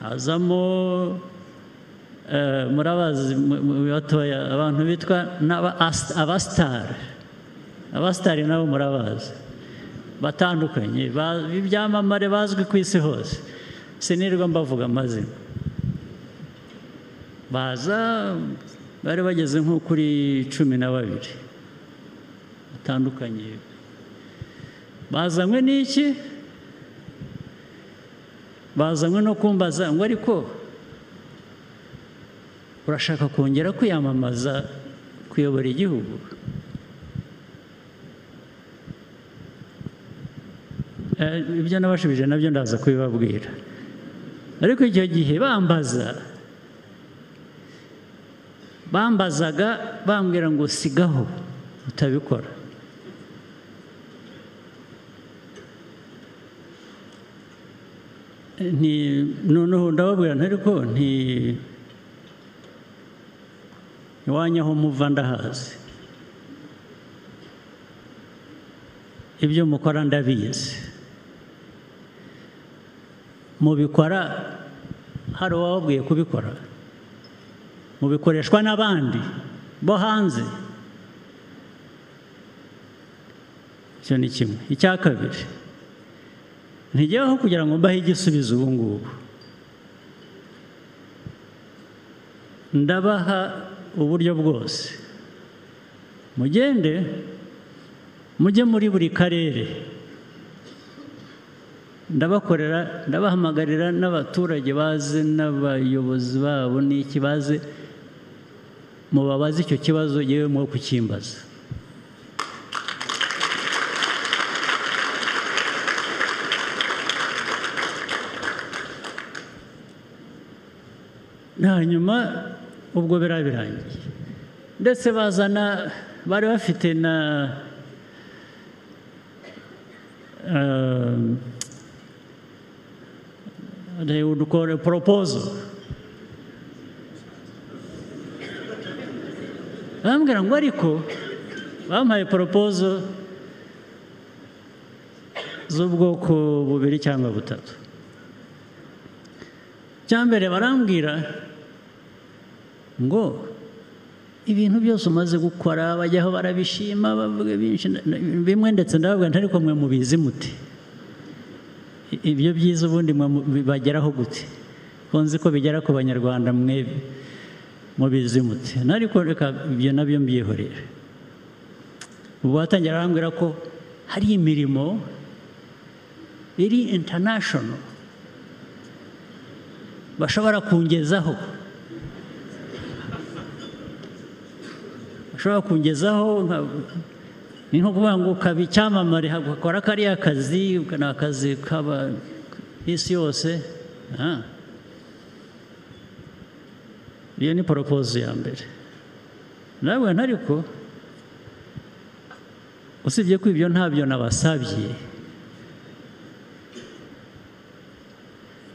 hazamo murabazi mu batoya abantu bitwa abasitari abasitari nabo murabazi batandukanye b'ibyamamare bazwi ku isi hose sinirwa mbavuga amazina baza bari bageze nko kuri cumi na babiri batandukanye bazanywe n'iki bazanywe no kumbaza ngo ariko urashaka kongera kwiyamamaza kuyobora igihugu ibyo nabashubije nabyo ndaza kubibabwira ariko icyo gihe bambaza bambazaga bambwira ngo sigaho utabikora noneho ndababwira ntariko nti iwanyu aho muva ndahazi ibyo mukora ndabizi mubikora hari uwababwiye kubikora mubikoreshwa n'abandi bo hanze icyo ni kimwe icya kabiri ntigeweho kugira ngo mbahe igisubizo ubu ngubu ndabaha uburyo bwose mugende mujye muri buri karere ndabakorera ndabahamagarira n'abaturage baze n'abayobozi babo n'iki baze mubabaze icyo kibazo yewe mwo kukimbaza hanyuma ubwo birabirangiye ndetse bazana bari bafite na udukore poropozo bambwira ngo ariko bampaye poropozo z'ubwoko bubiri cyangwa butatu icya mbere barambwira ngo ibintu byose umaze gukora bajyaho barabishima bavuga bimwe ndetse ndababwira ntariko mwe mubizi muti ibyo byiza ubundi bibageraho gute nzi ko bigera ku banyarwanda mwe mubizi muti ariko reka ibyo nabyo mbyihoreje ubu batangira barambwira ko hari imirimo iri intanashono bashobora kungezaho ushobora kungezaho ni nko kuvuga ngo ukaba icyamamare ukora kariya kazi ni akazi kaba isi yose iyo ni poropozi ya mbere nawe ntariko usibye ko ibyo ntabyo nabasabye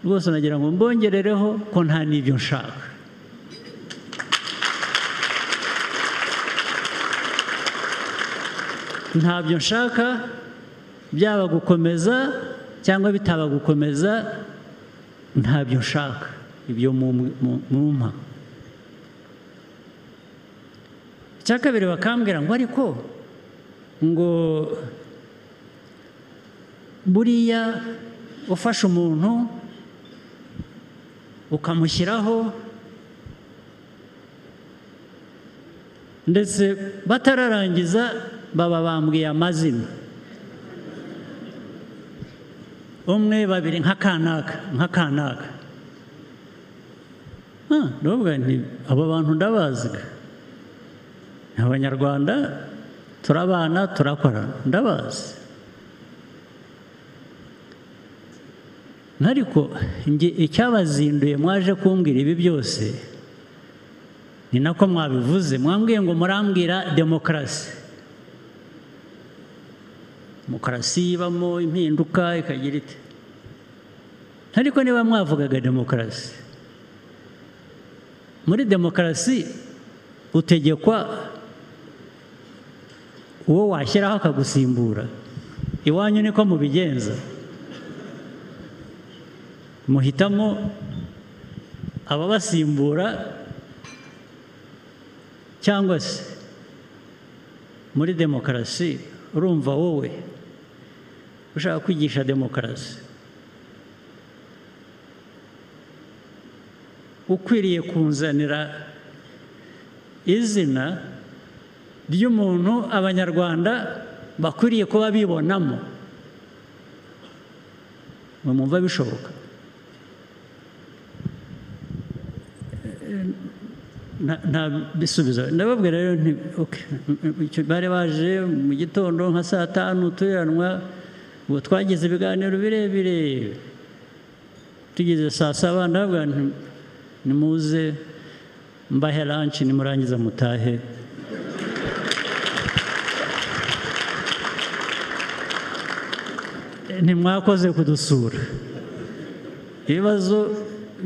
rwose nagira ngo mbongerereho ko nta n'ibyo nshaka ntabyo nshaka byaba gukomeza cyangwa bitaba gukomeza ntabyo nshaka ibyo mumpa icya kabiri bakambwira ngo ariko ngo buriya ufashe umuntu ukamushyiraho ndetse batararangiza baba bambwiye amazina umwe babiri nka kanaka nka kanaka ndavuga nti abo bantu ndabazi ni abanyarwanda turabana turakorana ndabazi ariko icyabazinduye mwaje kumbwira ibi byose ni nako mwabivuze mwambwiye ngo murambwira demokarasi demokarasi ibamo impinduka ikagira iti ariko niba mwavugaga demokarasi muri demokarasi utegekwa uwo washyiraho akagusimbura iwanyu niko mubigenza muhitamo ababasimbura cyangwa se muri demokarasi urumva wowe ushaka kwigisha demokarasi ukwiriye kunzanira izina ry'umuntu abanyarwanda bakwiriye kuba bibonamo mwumva bishoboka nta bisubizo ndababwira rero nti bari baje mu gitondo nka saa tanu turanwa ubu twagize ibiganiro birebire tugeze saa saba ndababwira nti nimuze mbahe lanshi nimurangiza mutahe ntimwakoze kudusura ibibazo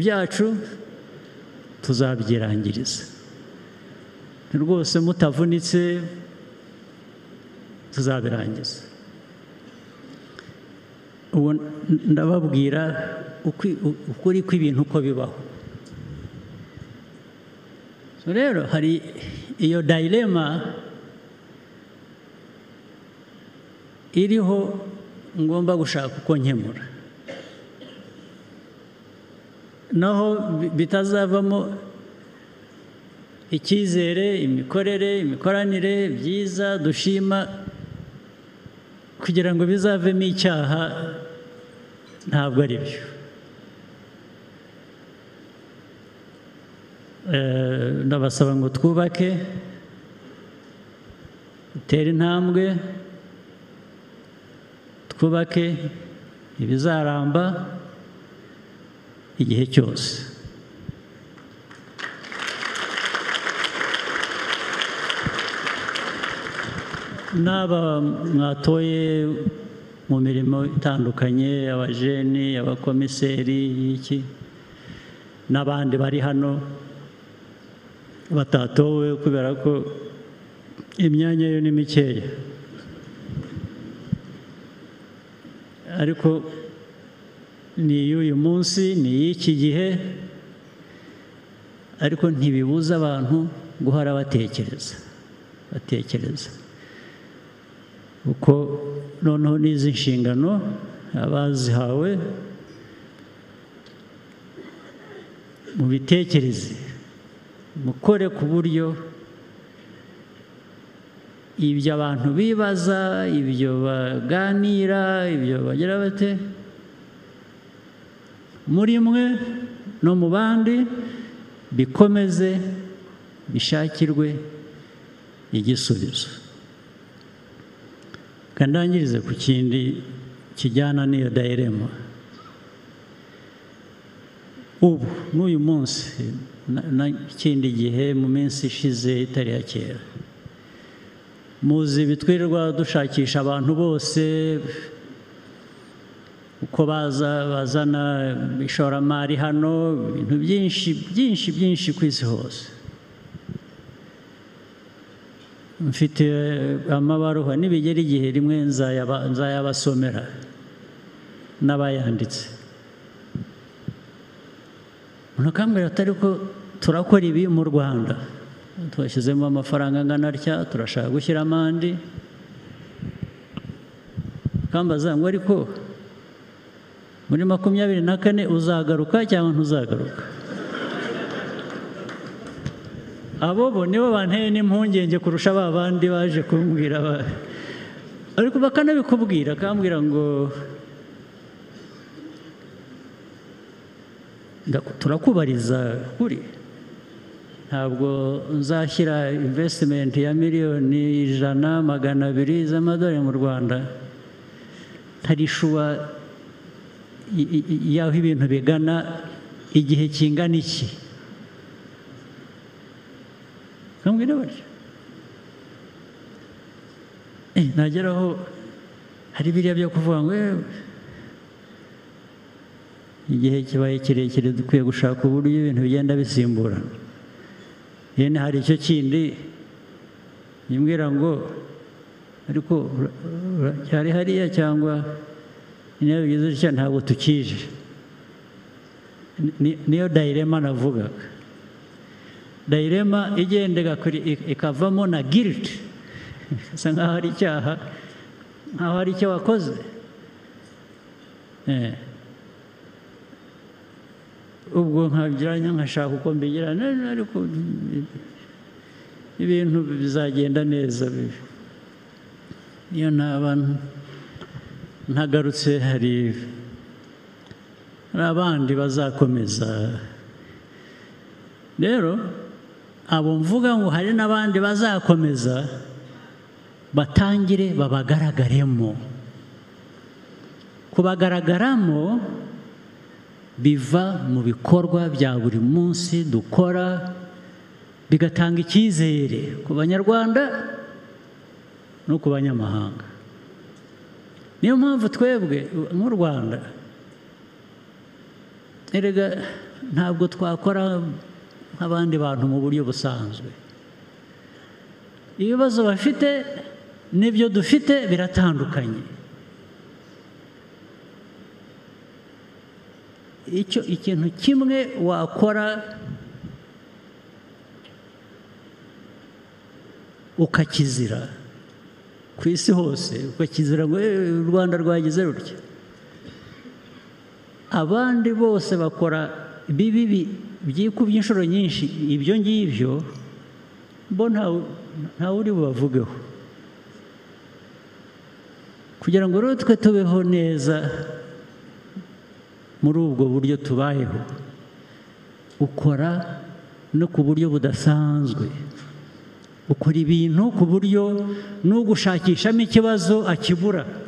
byacu tuzabyirangiriza rwose mutavunitse tuzabirangiza ubu ndababwira ukuri kw'ibintu uko bibaho rero hari iyo dayirema iriho ngomba gushaka uko nkemura naho bitazavamo icyizere imikorere imikoranire byiza dushima kugira ngo bizavemo icyaha ntabwo ari byo ndabasaba ngo twubake dutere intambwe twubake ibizaramba igihe cyose n'aba mwatoye mu mirimo itandukanye abajeni abakomiseri y'iki n'abandi bari hano batatowe kubera ko imyanya yo ni mikeya ariko ni iy'uyu munsi ni iy'iki gihe ariko ntibibuza abantu guhora batekereza batekereza kuko noneho n'izi nshingano abazihawe mu bitekereze mukore ku buryo ibyo abantu bibaza ibyo baganira ibyo bagira bate muri mwe no mu bandi bikomeze bishakirwe igisubizo kandangirize ku kindi kijyana n'iyo dayirema ubu n'uyu munsi n'ikindi gihe mu minsi ishize itari ya kera muzi bitwirirwa dushakisha abantu bose uko baza bazana ishoramari hano ibintu byinshi byinshi byinshi ku isi hose mfite amabaruha nibigera igihe rimwe nzayabasomera n'abayanditse ntukambwira atari ko turakora ibi mu rwanda twashyizemo amafaranga angana atya turashaka gushyiramo andi kambaza ngo ariko muri makumyabiri na kane uzagaruka cyangwa ntuzagaruka abo bo nibo banteye n'impungenge kurusha ba bandi baje kumbwira ariko bakanabikubwira akambwira ngo turakubariza kuri ntabwo nzashyira invesitimenti ya miliyoni ijana magana abiri z'amadolari mu rwanda hari ishuwa y'aho ibintu bigana igihe kingana iki nkambwira batyo nageraho hari biriya byo kuvuga ngo igihe kibaye kirekire dukwiye gushaka uburyo ibintu bigenda bisimburana yene hari icyo kindi nyimwira ngo ariko cyari hariya cyangwa niba bigize gutya ntabwo tukije ni- niyo dayirema navugaga dayirema igendera kuri ikavamo na giriti bisa nk'aho ari icyaha nk'aho hari icyo wakoze Eh. ubwo nkageranya nkashaka uko mbigira none ariko ibintu bizagenda neza bibi niyo ntaba ntagarutse hari hari abandi bazakomeza rero abo mvuga ngo hari n'abandi bazakomeza batangire babagaragaremo kubagaragaramo biva mu bikorwa bya buri munsi dukora bigatanga icyizere ku banyarwanda no ku banyamahanga niyo mpamvu twebwe nk'u rwanda erega ntabwo twakora nk'abandi bantu mu buryo busanzwe ibibazo bafite n'ibyo dufite biratandukanye icyo ikintu kimwe wakora ukakizira ku isi hose ukakizira ngo "Eh, u rwanda rwagize rutya abandi bose bakora bibi bi- byikubye inshuro nyinshi ibyo ngibyo bo ntawe- ntawe uri bubavugeho kugira ngo rero twe tubeho neza muri ubwo buryo tubayeho ukora no ku buryo budasanzwe ukora ibintu ku buryo n'ugushakishamo ikibazo akibura